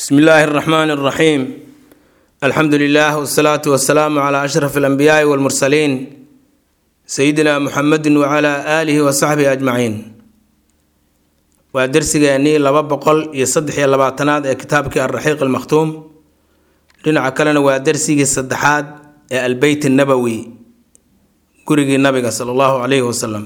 bsmi illaahi اraxmaan اraxiim alxamdu lilah wsalaatu wasalaamu cla ashraf alanbiyaai walmursaliin sayidina muxamedi wacala aalihi wasaxbihi ajmaciin waa dersigeennii laba boqol iyo saddex iyo labaatanaad ee kitaabkii alraxiiq almakhtuum dhinaca kalena waa dersigii saddexaad ee albeyt nabowi gurigii nabiga sala allahu calayhi wasalam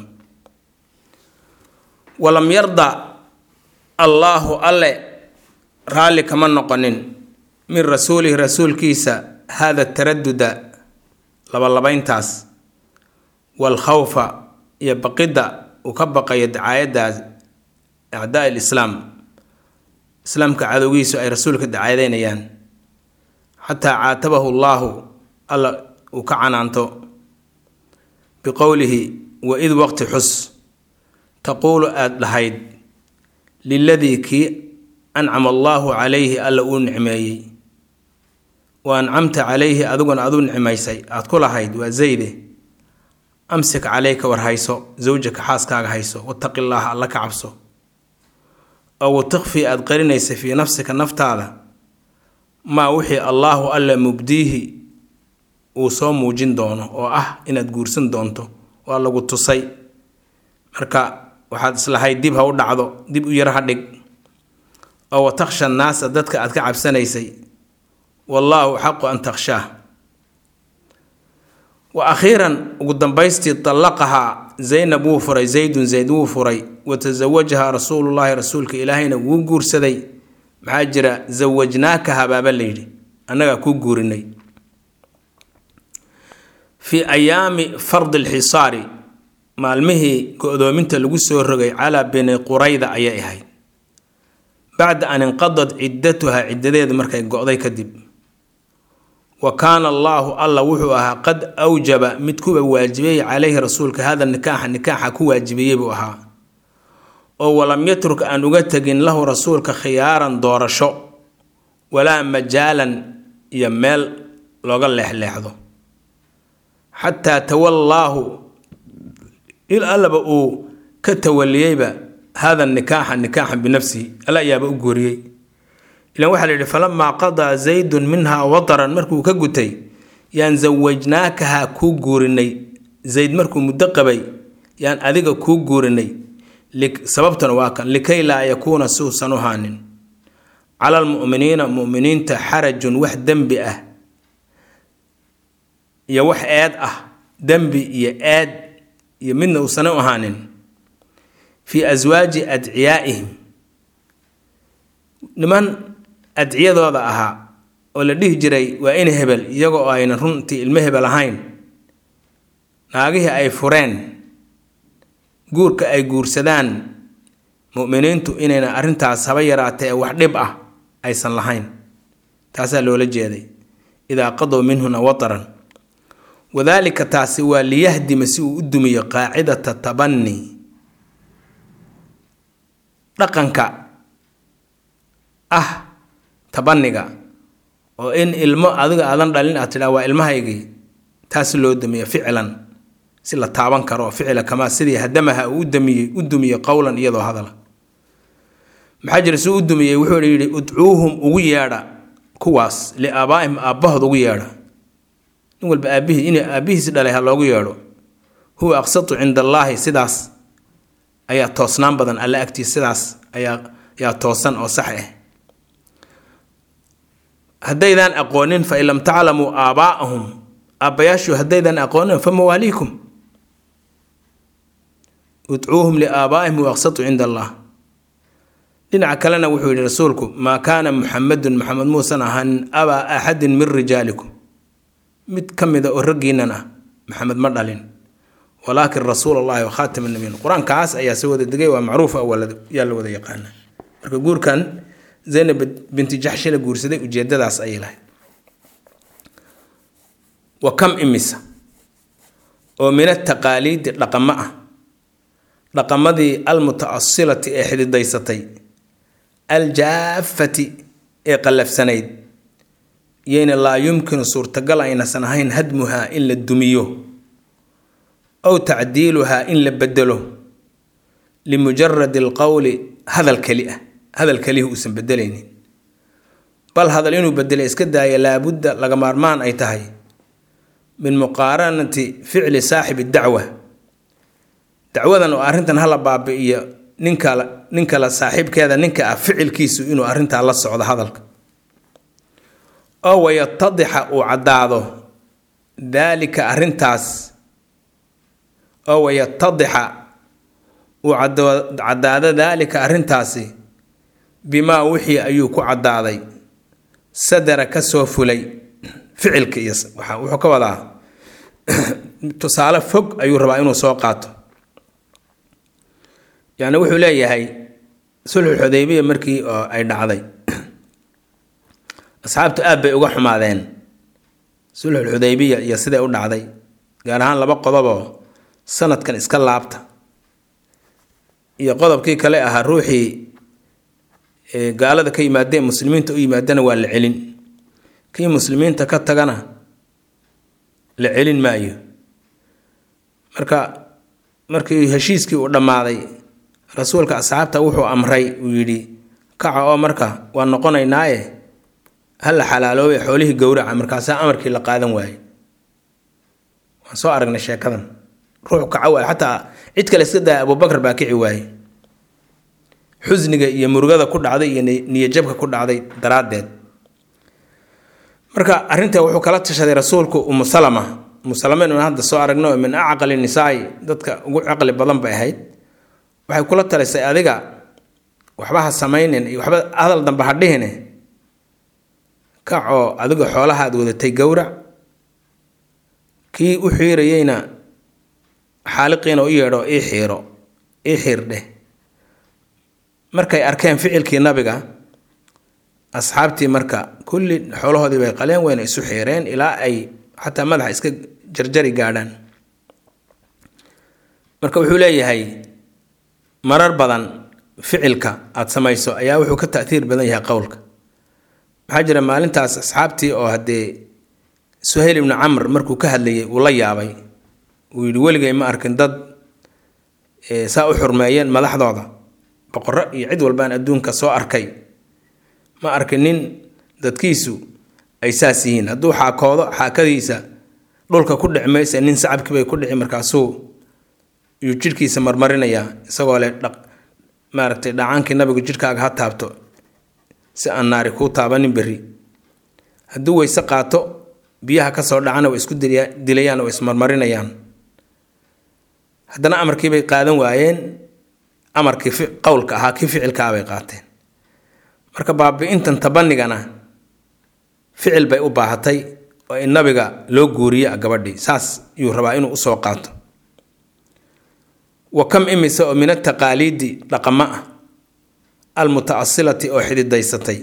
walam yarda allaahu alle raalli kama noqonin min rasuulihi rasuulkiisa hada taraduda labalabayntaas waalkhawfa iyo baqidda uu ka baqayo dacaayadaas acdaa lislaam islaamka cadowgiisu ay rasuulka dacaadeynayaan xataa caatabahu llaahu alla uu ka canaanto biqowlihi wa id waqti xus taquulu aada dhahayd liladii kii ancama allaahu calayhi alla uu nicmeeyey wa ancamta calayhi adiguna aduu nicmaysay aada ku lahayd waa zayde amsik caleyka war hayso zawjaka xaaskaaga hayso wataqi llaaha alla ka cabso oo watukfii aada qarinaysa fii nafsika naftaada maa wixii allaahu alla mubdiihi uu soo muujin doono oo ah inaad guursan doonto waa lagu tusay marka waxaad islahayd dib ha u dhacdo dib u yar ha dhig oo wa takhsha naasa dadka aad ka cabsanaysay wallaahu xaqu an takhshaah wa akhiiran ugu dambaystii dallaqahaa zaynab wuu furay zaydun zayd wuu furay wa tasawajahaa rasuulullaahi rasuulka ilaahayna wuu guursaday maxaa jira zawajnaakaha baaba layidhi annagaa kuu guurinay fii ayaami fardi lxisaari maalmihii go-doominta lagu soo rogay calaa bini qurayda ayay ahayd bacda an inqadad ciddatuha ciddadeedu markay go-day kadib wa kaana allaahu alla wuxuu ahaa qad awjaba mid kuwa waajibiyey calayhi rasuulka hada nikaaxa nikaaxa ku waajibiyey buu ahaa oo walam yatruk aan uga tegin lahu rasuulka khiyaaran doorasho walaa majaalan iyo meel looga leexleexdo xataa tawallaahu il allaba uu ka tawaliyeyba hada nikaaxa nikaaxan binafsihi alla ayaaba u guuriyey ilan waxaa la yidhi falamaa qadaa zaydun minhaa wataran markuu ka gutay yaan zawajnaakaha kuu guurinay zayd markuu muddo qabay yaan adiga kuu guurinay sababtuna waa kan likay laa yakuuna si uusan u haanin cala almu'miniina mu'miniinta xarajun wax dembi ah iyo wax eed ah dembi iyo eed iyo midna uusan u ahaanin fii aswaaji adciyaa'ihim niman adciyadooda ahaa oo la dhihi jiray waa in hebel iyaga oo aynan runtii ilmo hebel ahayn naagihii ay fureen guurka ay guursadaan mu'miniintu inayna arrintaas haba yaraatee wax dhib ah aysan lahayn taasaa loola jeeday idaa qadow minhuna wataran wadaalika taasi waa liyahdima si uu u dumiyo qaacidata tabani dhaqanka ah tabaniga oo in ilmo adiga aadan dhalin aad tidhaa waa ilmahaygii taas loo dumiyo ficlan si la taaban karo ficila kamaa sidii hadamaha uu udamiyey u dumiyey qowlan iyadoo hadala maxaa jira suu u dumiyey wuxuu yidhi udcuuhum ugu yeedha kuwaas liaabaa'ihim aabbahood ugu yeedha nin walba aabihii in aabbihiisi dhalay ha loogu yeedho huwa aqsatu cinda allaahi sidaas ayaa toosnaan badan alle agtiis sidaas ayaa ayaa toosan oo sax ah haddaydaan aqoonin fa in lam taclamuu aabaa'ahum aabbayaashu haddaydaan aqoonin fa mawaaliikum udcuuhum liaabaa'ihim huwa aqsatu cinda allah dhinaca kalena wuxuu yidhi rasuulku maa kaana muxamedun maxamed muusan ahaanin abaa axadin min rijaalikum mid ka mida oo raggiinan ah maxamed ma dhalin walaakin rasuul allahi wa khaatima nabiyin qur-aankaas ayaa se wada degay waa macruuf yaa la wada yaqaana marka guurkan zaynab binti jaxshi la guursaday ujeedadaas ayay lahayd wa kam imisa oo min ataqaaliidi dhaqamo ah dhaqamadii almutaasilati ee xididaysatay aljaafati ee qallafsanayd yayna laa yumkinu suurtagal aynasan ahayn hadmuhaa in la dumiyo aw tacdiiluhaa in la bedelo limujaradi alqowli hadal keli ah hadal kelihi uusan bedelaynin bal hadal inuu bedelo iska daaya laabudda laga maarmaan ay tahay min muqaaranati ficli saaxibi dacwa dacwadan oo arrintan hala baabi'iyo ninkala nin kale saaxiibkeeda ninka ah ficilkiisu inuu arrintaa la socdo hadalka oo wayatadixa uu caddaado daalika arrintaas oo wayatadixa uu caddaado daalika arrintaasi bimaa wixii ayuu ku caddaaday sadara ka soo fulay ficilka iyo wuxuu ka wadaa tusaale fog ayuu rabaa inuu soo qaato yacni wuxuu leeyahay sulxul xudaybiya markii oo ay dhacday asxaabtu aad bay uga xumaadeen sulxul xudaybiya iyo siday u dhacday gaar ahaan laba qodoboo sanadkan iska laabta iyo qodobkii kale ahaa ruuxii gaalada ka yimaadeen muslimiinta u yimaadana waa la celin kii muslimiinta ka tagana la celin maayo marka markii heshiiskii uu dhammaaday rasuulka asxaabta wuxuu amray uu yidhi kaca oo marka waa noqonaynaaye ha la xalaaloobay xoolihii gowraca markaasaa amarkii la qaadan waaye waan soo aragnay sheekadan ruux kaca waaye xataa cid kale iska daaya abubakar baa kici waaye xusniga iyo murugada ku dhacday iyo niyajabka ku dhacday daraaddeed marka arrinta wuxuu kala tashaday rasuulku umu salama umu salama inuu hadda soo aragno min acqali nisaai dadka ugu caqli badan bay ahayd waxay kula talisay adiga waxba ha samaynin iyo waxba hadal dambe ha dhihine kacoo adiga xoolahaad wadatay gowrac kii u xiirayeyna xaaliqiina u yeedho ii xiiro ii xiirdheh markay arkeen ficilkii nabiga asxaabtii marka kulli xoolahoodii bay qaleen weyna isu xiireen ilaa ay xataa madaxa iska jarjari gaadhaan marka wuxuu leeyahay marar badan ficilka aada samayso ayaa wuxuu ka taiir badan yahay qowlka maxaa jira maalintaas asxaabtii oo haddee suhayl ibnu camr markuu ka hadlayay uu la yaabay uu yidhi weligay ma arkin dad saa u xurmeeyeen madaxdooda boqorro iyo cid walbaan adduunka soo arkay ma arkin nin dadkiisu ay saas yihiin hadduu xaakoodo xaakadiisa dhulka ku dhici maysa nin sacabkii bay ku dhici markaasuu yuu jidhkiisa marmarinayaa isagoo leh dhaq maaragtay dhacaankii nabigu jidhkaaga ha taabto si aan naari kuu taabanin berri hadduu weyse qaato biyaha ka soo dhacana way isku dilayaan oo ismarmarinayaan haddana amarkiibay qaadan waayeen amarkii qowlka ahaa kii ficilkaabay qaateen marka baabi-intan tabanigana ficil bay u baahatay oo in nabiga loo guuriye gabadhii saas yuu rabaa inuu usoo qaato wa kam imise oo min ataqaaliidi dhaqamo ah almutaasilati oo xididaysatay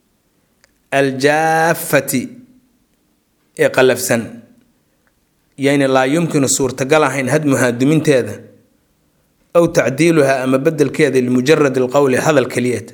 aljaafati ee qallafsan yayna laa yumkinu suurtagal ahayn hadmuhaa duminteeda aw tacdiiluhaa ama bedelkeeda limujarad alqowli hadal keliyeed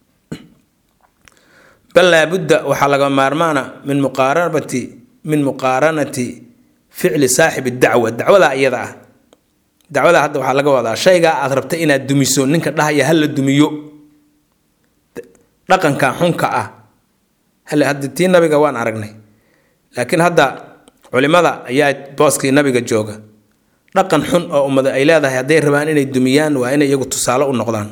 bal laabudda waxaa laga maarmaana min muqaaranati min muqaaranati ficli saaxibi dacwa dacwadaa iyada ah dacwada hadda waxaa laga wadaa shaygaa aad rabta inaad dumiso ninka dhahaya hala dumiyo dhaqanka xunka ah hale hadda tii nabiga waan aragnay laakiin hadda culimada ayaa booskii nabiga jooga dhaqan xun oo ummada ay leedahay hadday rabaan inay dumiyaan waa inay iyagu tusaale u noqdaan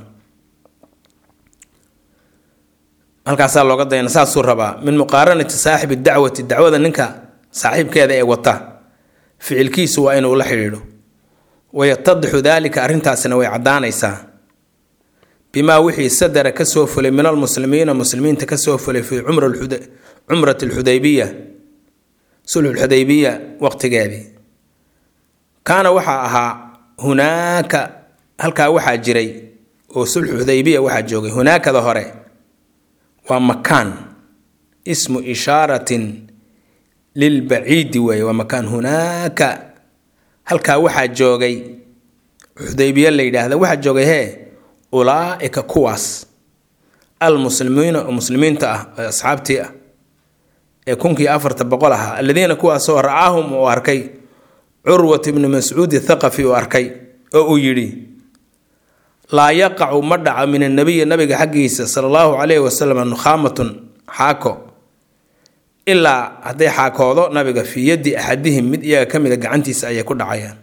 halkaasaa looga dayana saasuu rabaa min muqaaranati saaxibi dacwati dacwada ninka saaxiibkeeda ee wata ficilkiisu waa inuu la xidhiidho wayatadixu daalika arrintaasina way caddaanaysaa bimaa wixii sadara kasoo fulay min almuslimiina muslimiinta kasoo fulay fii cumrati alxudaybiya sulxulxudaybiya waqtigeedii kaana waxaa ahaa hunaaka halkaa waxaa jiray oo sulxu xudaybiya waxaa joogay hunaakada hore waa makaan ismu ishaaratin lilbaciidi weeye waa makaan hunaaka halkaa waxaa joogay xudaybiye la yidhaahda waxaa joogay hee ulaa-ika kuwaas almuslimiina oo muslimiinta ah ee asxaabtii ah ee kunkii afarta boqol ahaa aladiina kuwaasoo ra-aahum uu arkay curwat ibnu mascuudi thaqafi uu arkay oo uu yidhi laa yaqacu ma dhaco min annabiyi nabiga xaggiisa sala allahu calayhi wasalam nukhaamatun xaako ilaa hadday xaakoodo nabiga fii yaddi axadihim mid iyaga ka mida gacantiisa ayay ku dhacayaan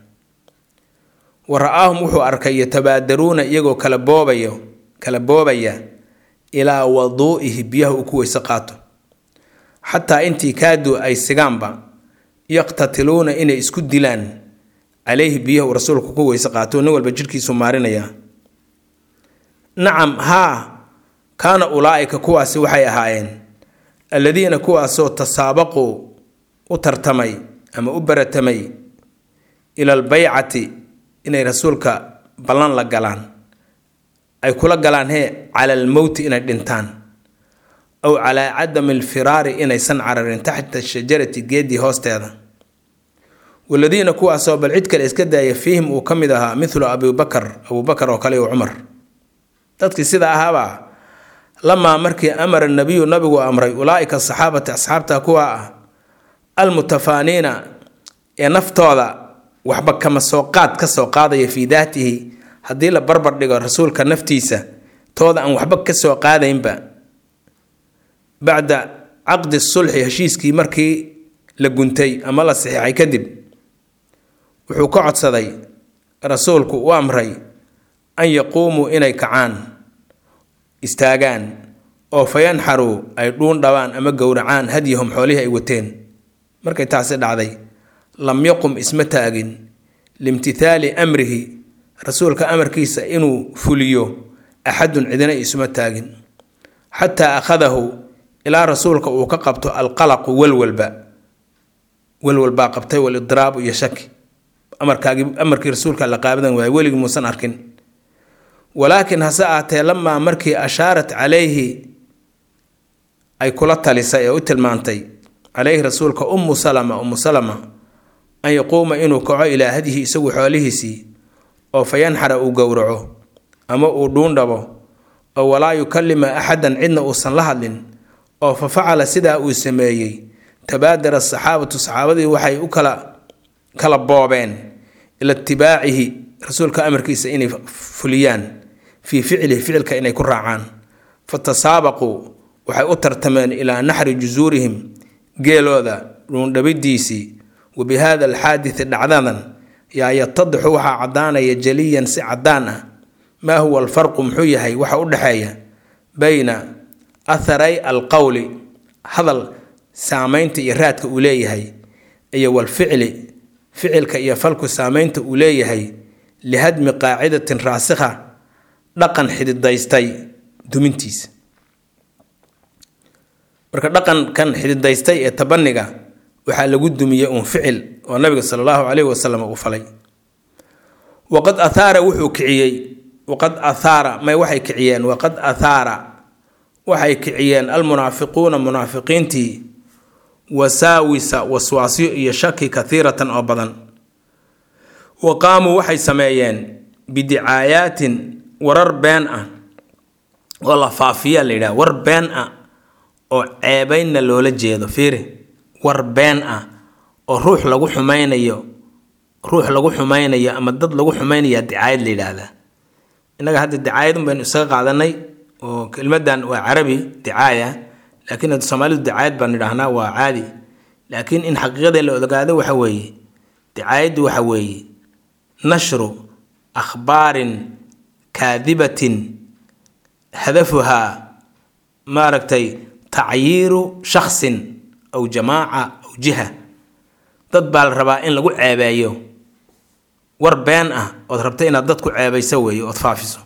wa ra-aahum wuxuu arkay yatabaadaruuna iyagoo kala boobayo kala boobaya ilaa waduu'ihi biyaha uu ku weyse qaato xataa intii kaaduu ay sigaanba yaqtatiluuna inay isku dilaan calayhi biyaha uu rasuulku ku weyse qaato nin walba jidhkiisu maarinayaa nacam haa kaana ulaa'ika kuwaasi waxay ahaayeen alladiina kuwaasoo tasaabaquu u tartamay ama u baratamay ila albaycati inay rasuulka ballan la galaan ay kula galaan hee cala almowti inay dhintaan aw calaa cadami alfiraari inaysan cararin taxta shajarati geeddii hoosteeda waladiina kuwaasoo bal cid kale iska daaya fiihim uu ka mid ahaa mithlu abibakar abubakar oo kale iyo cumar dadkii sida ahaabaa lamaa markii amara nabiyu nabigu amray ulaa'ika saxaabati asxaabta kuwa ah almutafaaniina ee naftooda waxba kama soo qaad ka soo qaadaya fii daatihi haddii la barbar dhigo rasuulka naftiisa tooda aan waxba ka soo qaadaynba bacda caqdi sulxi heshiiskii markii la guntay ama la saxiixay kadib wuxuu ka codsaday rasuulku u amray an yaquumuu inay kacaan istaagaan oo fayanxaruu ay dhuun dhabaan ama gowracaan hadyahum xoolihii ay wateen markay taasi dhacday lam yaqum isma taagin limtithaali amrihi rasuulka amarkiisa inuu fuliyo axadun cidina isuma taagin xataa akhadahu ilaa rasuulka uu ka qabto alqalaqu walwalba walwalbaa qabtay walidiraabu iyo shaki amarkaagi amarkii rasuulka la qaabadan waayay weligii muusan arkin walaakin hase aatee lamaa markii ashaarat calayhi ay kula talisay ee u tilmaantay calayhi rasuulka ummu salama ummu salama an yaquuma inuu kaco ilaa hadihi isagu xoolihiisii oo fayanxara uu gowraco ama uu dhuundhabo oo walaa yukalima axadan cidna uusan la hadlin oo fa facala sidaa uu sameeyey tabaadara asaxaabatu saxaabadii waxay u kala kala boobeen ila itibaacihi rasuulka amarkiisa inay fuliyaan fii ficlihi ficilka inay ku raacaan fa tasaabaquu waxay u tartameen ilaa naxri jusuurihim geelooda dhuundhabidiisii wa bi hada alxaadidi dhacdadan yaa yatadixu waxaa caddaanaya jaliyan si caddaan ah maa huwa alfarqu muxuu yahay waxa u dhexeeya bayna atharay alqowli hadal saamaynta iyo raadka uu leeyahay iyo walficli ficilka iyo falku saamaynta uu leeyahay lihadmi qaacidatin raasikha dhaqan xididaystay dumintiisa marka dhaqankan xididaystay ee tabaniga waxaa lagu dumiyey uun ficil oo nabiga sala allahu caleyhi wasalam uu falay waqad athaara wuxuu kiciyey waqad athaara may waxay kiciyeen waqad athaara waxay kiciyeen almunaafiquuna munaafiqiintii wasaawisa waswaasyo iyo shaki kathiiratan oo badan wa qaamuu waxay sameeyeen bidicaayaatin warar been ah oo la faafiya la yidhaha war been ah oo ceebaynna loola jeedo fiiri war been ah oo ruux lagu xumaynayo ruux lagu xumaynayo ama dad lagu xumaynaya dicaayad la yidhaahdaa innaga hadda dicaayadun baynu isaga qaadanay oo kelmadan waa carabi dicaaya laakiin hadda soomaalidu dicaayad baan idhaahnaa waa caadi laakiin in xaqiiqadee la ogaado waxa weeye dicaayaddu waxa weeye nashru akhbaarin kaadibatin hadafuhaa maaragtay tacyiiru shaksin aw jamaaca aw jiha dad baa la rabaa in lagu ceebeeyo war been ah ood rabta inaad dad ku ceebayso weeye ood faafiso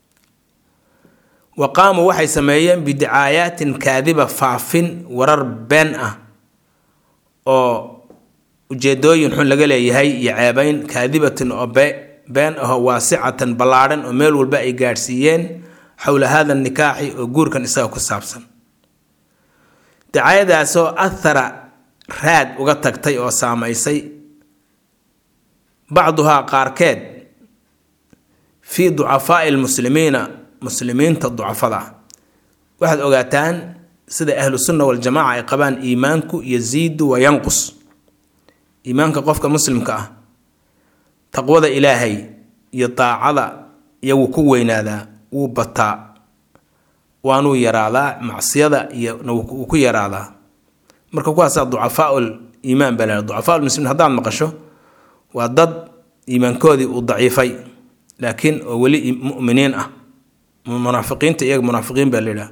wa qaamuu waxay sameeyeen bidicaayaatin kaadiba faafin warar been ah oo ujeedooyin xun laga leeyahay iyo ceebayn kaadibatin oo been ahoo waasicatan ballaadhan oo meel walba ay gaadhsiiyeen xowla hada nikaaxi oo guurkan isaga ku saabsan dicaayadaasoo athara raad uga tagtay oo saamaysay bacduhaa qaarkeed fii ducafaai lmuslimiina muslimiinta ducafada ah waxaad ogaataan sida ahlu sunna waljamaaca ay qabaan iimaanku yasiidu wa yanqus iimaanka qofka muslimka ah taqwada ilaahay iyo daacada iyo wuu ku weynaadaa wuu bataa waanuu yaraadaa macsiyada iyona wuu ku yaraadaa marka kuwaasaa ducafaaul iimaan baa laha ducafaaul muslimiin haddaad maqasho waa dad iimaankoodii uu daciifay laakiin oo weli mu'miniin ah munaafiqiinta iyaga munaafiqiin baa la yidhaha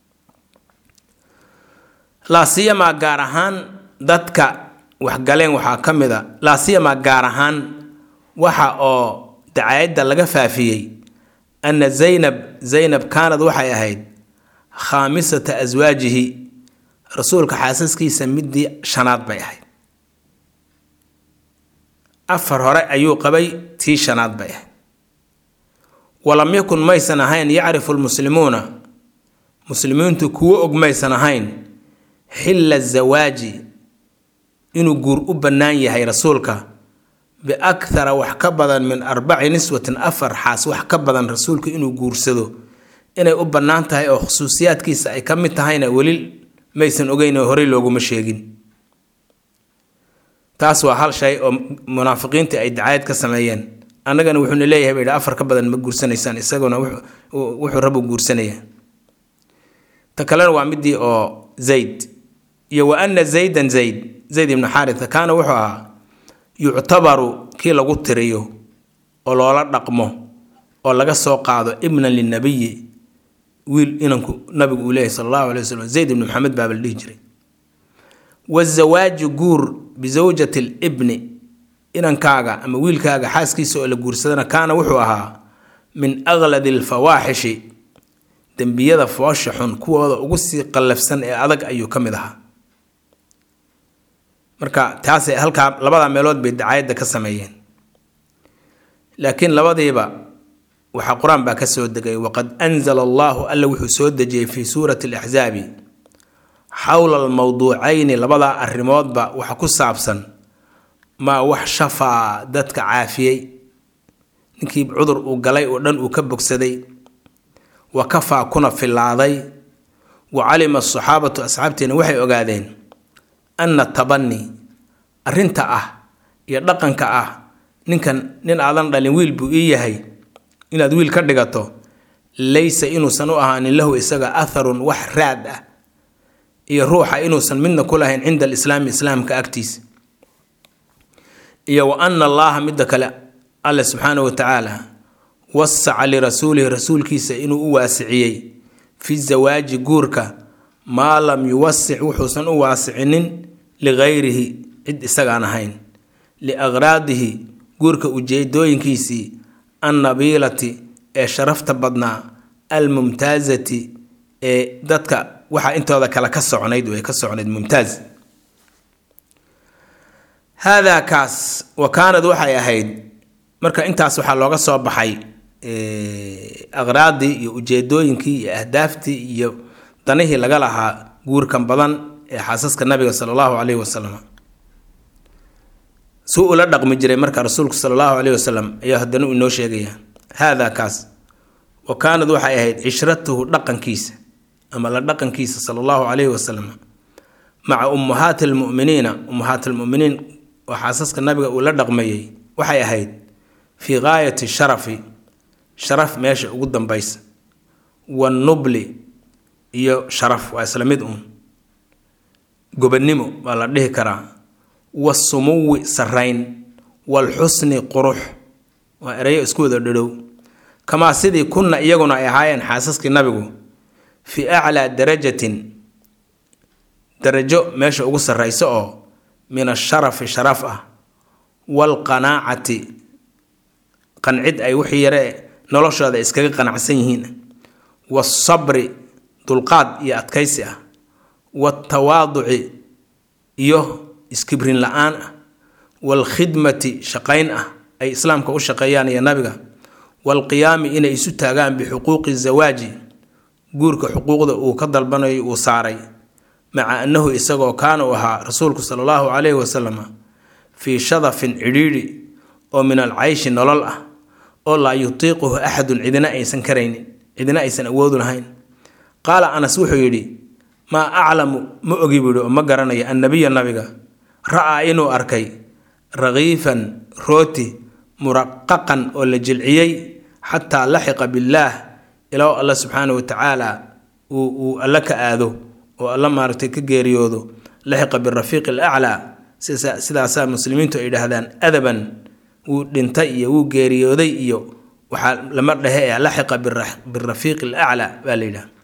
laasiyamaa gaar ahaan dadka waxgaleen waxaa ka mid a laasiyamaa gaar ahaan waxa oo dacaayadda laga faafiyey anna zaynab zaynab kaanad waxay ahayd khaamisata aswaajihi rasuulka xaasaskiisa midii shanaad bay ahayd afar hore ayuu qabay tii shanaad bay ahayd walam yakun maysan ahayn yacrifu lmuslimuuna muslimiintu kuwo og maysan ahayn xilla zawaaji inuu guur u bannaan yahay rasuulka biakhara wax ka badan min arbaci niswatin afar xaas wax ka badan rasuulka inuu guursado inay u bannaan tahay oo khusuusiyaadkiisa ay ka mid tahayna weli maysan ogeyn oo horey looguma sheegin taas waa hal shay oo munaafiqiintii ay dacaayad ka sameeyeen annagana wuxuuna leeyahay bay afar ka badan ma guursanaysaan isaguna wuxuu rabu guursanaya ta kalena waa midii oo zayd iyo wa ana zaydan zayd zayd ibnu xaaritha kaana wuxuu ahaa yuctabaru kii lagu tiriyo oo loola dhaqmo oo laga soo qaado ibnan linabiyi wiil inanku nabigu uu leeyahy sal allahu alay waslm zayd ibnu maxamed baaba la dhihi jiray wazawaaju guur bisawjati libni inankaaga ama wiilkaaga xaaskiisa oo la guursadana kaana wuxuu ahaa min akladi alfawaaxishi dembiyada foosha xun kuwooda ugu sii qallafsan ee adag ayuu ka mid ahaa marka taasay halkaa labada meelood bay dacaayadda ka sameeyeen laakiin labadiiba waxaa qur-aan baa ka soo degay waqad anzala allahu alla wuxuu soo dejiyey fii suurati alaxsaabi xowla almowduucayni labadaa arrimoodba waxa ku saabsan maa wax shafaa dadka caafiyey ninkii cudur uu galay oo dhan uu ka bogsaday wa kafaa kuna filaaday wa calima asaxaabatu asxaabteena waxay ogaadeen anna tabani arrinta ah iyo dhaqanka ah ninkan nin aadan dhalin wiil buu ii yahay inaad wiil ka dhigato laysa inuusan u ahaanin lahu isaga atharun wax raad ah iyo ruuxa inuusan midna ku lahayn cinda alislaami islaamka agtiisa iyo wa ana allaha midda kale alle subxaanahu watacaala wasaca lirasuulihi rasuulkiisa inuu u waasiciyey fi zawaaji guurka maa lam yuwasic wuxuusan u waasicinin ligayrihi cid isagaan ahayn liakhraadihi guurka ujeedooyinkiisii annabiilati ee sharafta badnaa almumtaazati ee dadka waxaa intooda kale ka socnayd way ka socnayd mumtaaz haadaa kaas wa kaanad waxay ahayd marka intaas waxaa looga soo baxay aqraadii iyo ujeedooyinkii iyo ahdaaftii iyo danihii laga lahaa guurkan badan ee xaasaska nabiga sala allahu caleyhi wasalam si ula dhaqmi jiray marka rasuulku sala allahu caleyhi wasalam ayaa haddana uu inoo sheegaya haadaa kaas wa kaanad waxay ahayd cishratuhu dhaqankiisa ama la dhaqankiisa sala allahu caleyhi wasalam maca ummahaati almu'miniina ummahaat almu'miniin oo xaasaska nabiga uu la dhaqmayey waxay ahayd fii gaayati sharafi sharaf meesha ugu dambaysa wanubli iyo sharaf waa isla mid uun gobannimo waa la dhihi karaa wasumuwi sarayn walxusni qurux waa erayo isku wada dhadhow kamaa sidii kunna iyaguna ay ahaayeen xaasaskii nabigu fii aclaa darajatin darajo meesha ugu sarraysa oo min asharafi sharaf ah waalqanaacati qancid ay wixii yare noloshooda iskaga qanacsan yihiin wasabri dulqaad iyo adkaysi ah watawaaduci iyo iskibrin la-aan ah waalkhidmati shaqayn ah ay islaamka u shaqeeyaan iyo nabiga waalqiyaami inay isu taagaan bixuquuqi zawaaji guurka xuquuqda uu ka dalbanayo uu saaray maca annahu isagoo kaana u ahaa rasuulku sala allahu caleyhi wasalam fii shadafin cidhiidhi oo min alcayshi nolol ah oo laa yutiiquhu axadun cidina aysan karaynin cidina aysan awoodu lahayn qaala anas wuxuu yidhi maa aclamu ma ogi buu yihi oo ma garanayo annabiya nabiga ra'aa inuu arkay rakiifan rooti muraqaqan oo la jilciyey xataa laxiqa billaah ilaa alla subxaana wa tacaala uu alla ka aado oo alla maaragtay ka geeriyoodo laxiqa birafiiqi alaclaa sidaasaa muslimiintu ay yidhaahdaan adaban wuu dhintay iyo wuu geeriyooday iyo waxaa lama dhehe ee laxiqa birafiiqi alaclaa baa la yidhaha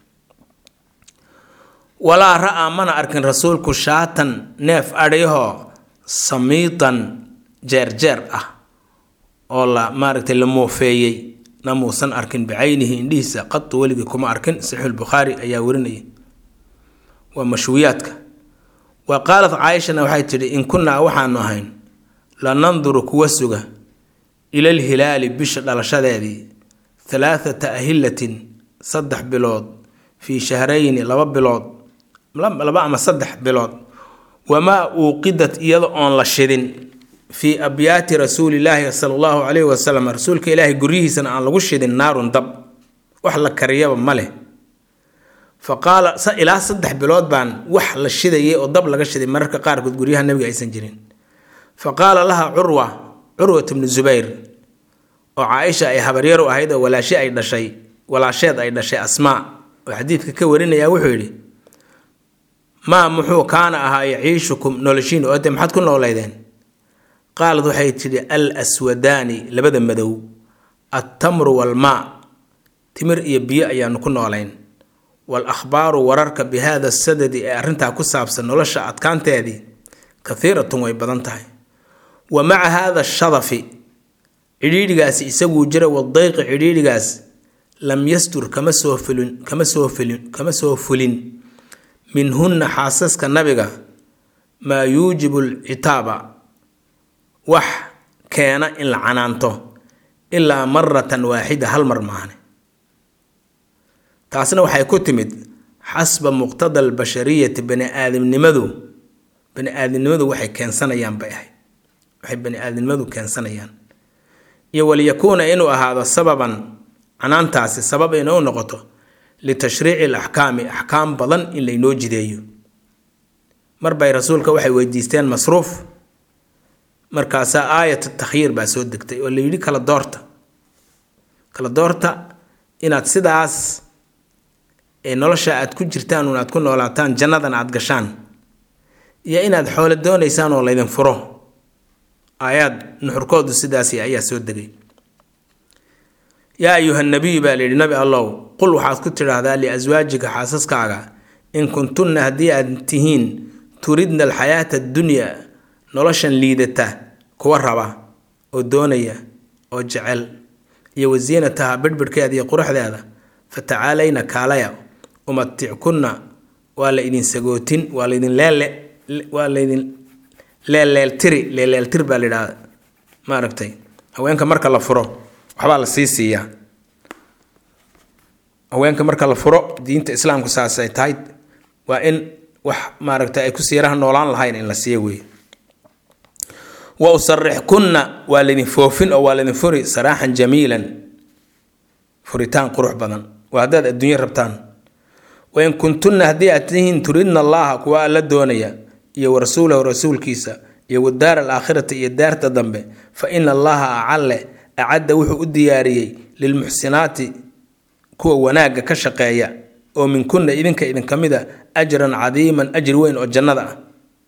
walaa ra-aa mana arkin rasuulku shaatan neef adhiyahoo samiitan jeerjeer ah oo la maaragtay la moofeeyey na muusan arkin bicaynihi indhihiisa qatu weligii kuma arkin saxiixulbukhaari ayaa warinaya waa mashwiyaadka wa qaalat caaishana waxay tidhi in kunnaa waxaanu ahayn la nanduru kuwa suga ila lhilaali bisha dhalashadeedii halaathata ahilatin saddex bilood fii shahrayni laba bilood laba ama saddex bilood wamaa uuqidat iyada oon la shidin fii abyaati rasuulilaahi sala allahu calayhi wasalam rasuulka ilaahay guryihiisana aan lagu shidin naarun dab wax la kariyaba ma leh fa qaala ilaa saddex bilood baan wax la shidayay oo dab laga shiday mararka qaarkood guryaha nabiga aysan jirin fa qaala laha curwa curwat bnu zubayr oo caaisha ay habaryar u ahayd oo walaashi ay dhashay walaasheed ay dhashay asmaa oo xadiidka ka warinaya wuxuu yidhi maa muxuu kaana ahaa yaciishukum noloshiin oo de maxaad ku noolaydeen qaalad waxay tidhi al aswadaani labada madow attamru walmaa timir iyo biyo ayaanu ku noolayn wal akhbaaru wararka bi haada sadadi ee arrintaa ku saabsan nolosha adkaanteedii kathiiratun way badan tahay wa maca haada shadafi cidhiidhigaasi isaguu jira wadayqi cidhiidhigaas lam yastur kama soo fulin kama soo fulin kama soo fulin minhunna xaasaska nabiga maa yuujibu alcitaaba wax keena in la canaanto ilaa maratan waaxida hal mar maahne taasna waxay ku timid xasba muqtada albashariyati bani aadamnimadu bani aadamnimadu waxay keensanayaan bay ahayd waxay bani aadamnimadu keensanayaan iyo waliyakuuna inuu ahaado sababan canaantaasi sabab inuu noqoto litashriici alaxkaami axkaam badan in laynoo jideeyo mar bay rasuulka waxay weydiisteen masruuf markaasaa aayat takhyiir baa soo degtay oo la yidhi kala doorta kala doorta inaad sidaas ee nolosha aad ku jirtaan un aad ku noolaataan jannadan aad gashaan iyo inaad xoolo doonaysaan oo laydin furo aayaad nuxurkoodu sidaasi ayaa soo degay yaa ayuha nabiyu baa layidhi nabi allow qul waxaad ku tidhaahdaa liaswaajika xaasaskaaga in kuntunna haddii aad tihiin turidna alxayaata addunyaa noloshan liidata kuwa raba oo doonaya oo jecel iyo wasiinataha bidhbidhkeeda iyo quruxdeeda fatacaalayna kaalaya umatickunna waa la idin sagootin waa laydin leele waa laydin leeleeltiri leeleeltir baa layidhahda maaragtay haweenka marka la furo waxbaa la sii siiyaa haweenka marka la furo diinta islaamku saasay tahay waa in wax maaragtay ay ku siiraha noolaan lahayn in la siiya weeye wa usarixkunna waa laydin foofin oo waa laydin furi saraaxan jamiilan furitaan qurux badan waa haddaad adduunyo rabtaan wain kuntunna haddii aad tihiin turidna allaha kuwa alla doonaya iyo wa rasuulahu rasuulkiisa iyo wadaar alaakhirati iyo daarta dambe fa ina allaha acalle acadda wuxuu u diyaariyey lilmuxsinaati kuwa wanaagga ka shaqeeya oo minkunna idinka idinka mid a ajran cadiiman ajri weyn oo jannada ah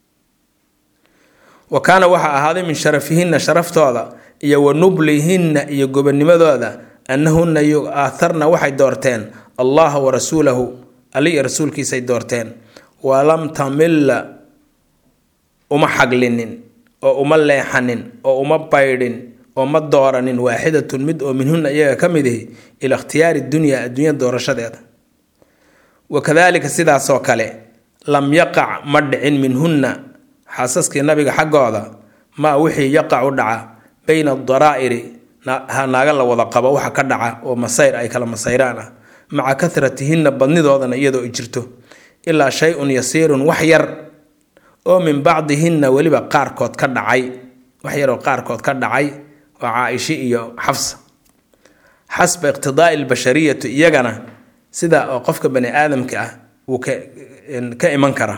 wa kaana waxaa ahaaday min sharafihinna sharaftooda iyo wa nublihinna iyo gobonimadooda annahunna yu-aaharna waxay doorteen allaha wa rasuulahu ali iyo rasuulkiisay doorteen walam tamilla uma xaglinin oo uma leexanin oo uma baydhin oo ma dooranin waaxidatun mid oo minhunna iyaga ka mid ihi ila ikhtiyaari dunyaa adduunya doorashadeeda wakadaalika sidaasoo kale lam yaqac ma dhicin minhunna xaasaskii nabiga xaggooda maa wixii yaqac u dhaca bayna adaraa'iri naaga la wada qabo waxa ka dhaca oo masayr ay kala masayraan ah maca kahratihinna badnidoodana iyadoo ay jirto ilaa shay-un yasiirun wax yar oo min bacdihinna weliba qaarkood ka dhacay wax yaroo qaarkood ka dhacay oo caa-ishi iyo xafsa xasba iqtidaai albashariyatu iyagana sida oo qofka bani aadamka ah uu ka iman kara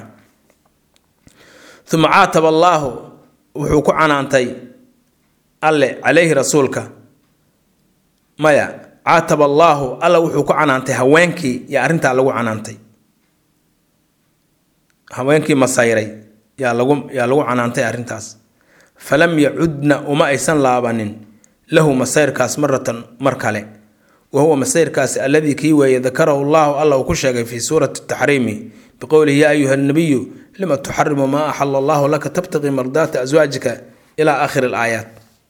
uma caataba allaahu wuxuu ku canaantay alle calayhi rasuulka maya caataba allaahu alla wuxuu ku canaantay haweenkii iyo arrintaa lagu canaantay haweenkii masayray yaa lagu yaa lagu canaantay arrintaas falam yacudna uma aysan laabanin lahu masayrkaas maratan mar kale wa huwa masayrkaasi alladii kii weeye dakarahu llahu alla uu ku sheegay fii suurati taxriimi biqowlihi yaa ayuha nabiyu lima tuxarimu maa axala allahu laka tabtaqii mardaata aswaajika ilaa aakhiri alaayaat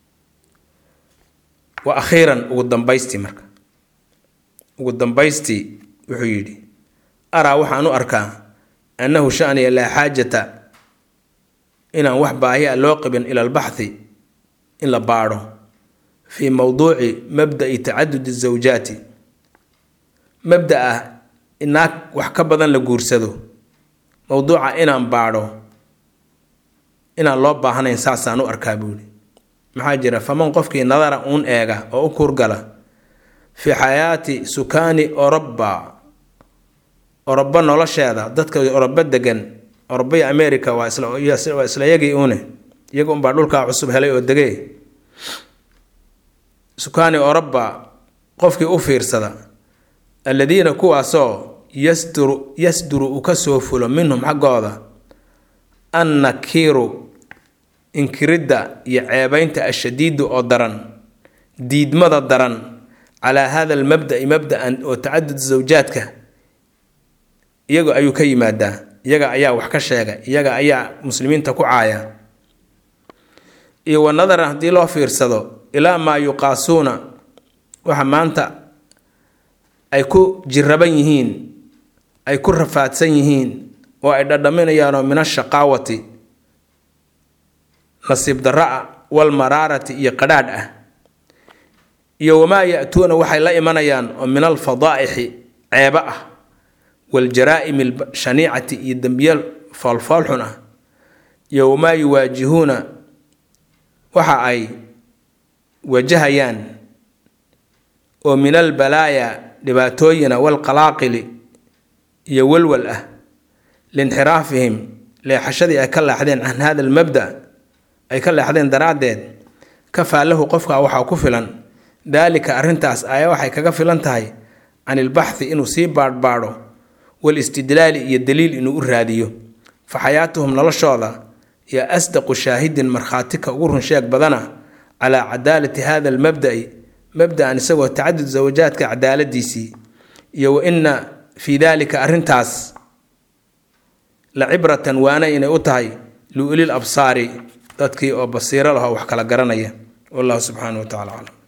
wa akhiiran ugu dambaystii marka ugu dambaystii wuxuu yidhi araa waxaan u arkaa annahu shaniya laa xaajata inaan wax baahi a loo qabin ila albaxthi in la baadho fii mowduuci mabda'i tacadudi zawjaati mabda ah inaag wax ka badan la guursado mowduuca inaan baadho inaan loo baahnayn saasaan u arkaa buuhi maxaa jira faman qofkii nadara uun eega oo u kurgala fii xayaati sukaani oroba orobo nolosheeda dadka orobo degan orobo iyo america waa isla waa isla yagii uune iyaga unbaa dhulkaa cusub helay oo degee sukaani oroba qofkii u fiirsada alladiina kuwaasoo yasduru yasduru uu ka soo fulo minhum xaggooda annakiiru inkiridda iyo ceebaynta ashadiidu oo daran diidmada daran calaa hada almabda'i mabda'an oo tacadud zawjaadka iyaga ayuu ka yimaadaa iyaga ayaa wax ka sheega iyaga ayaa muslimiinta ku caaya iyo wa nadaran haddii loo fiirsado ilaa maa yuqaasuuna waxa maanta ay ku jiraban yihiin ay ku rafaadsan yihiin oo ay dhadhaminayaanoo min ashaqaawati nasiib darra-a walmaraarati iyo qadhaadh ah iyo wamaa ya-tuuna waxay la imanayaan oo min alfadaa'ixi ceebo ah waljaraa'imi alshaniicati iyo dembiyaal foolfoolxun ah iyo wamaa yuwaajihuuna waxa ay wajahayaan oo min albalaaya dhibaatooyina walqalaaqili iyo walwal ah liinxiraafihim leexashadii ay ka leexdeen can hada almabda ay ka leexdeen daraaddeed kafaa lahu qofka waxaa ku filan daalika arrintaas ayaa waxay kaga filan tahay can ilbaxthi inuu sii baadhbaadho walistidlaali iyo daliil inuu u raadiyo fa xayaatuhum noloshooda yaa asdaqu shaahidin markhaatika ugu runsheeg badana calaa cadaalati hada almabda'i mabda'an isagoo tacadud zawajaadka cadaaladiisii iyo wa ina fii daalika arrintaas la cibratan waana inay u tahay liulil absaari dadkii oo basiiro lahoo wax kala garanaya wallahu subxaanahu wa tacala aclam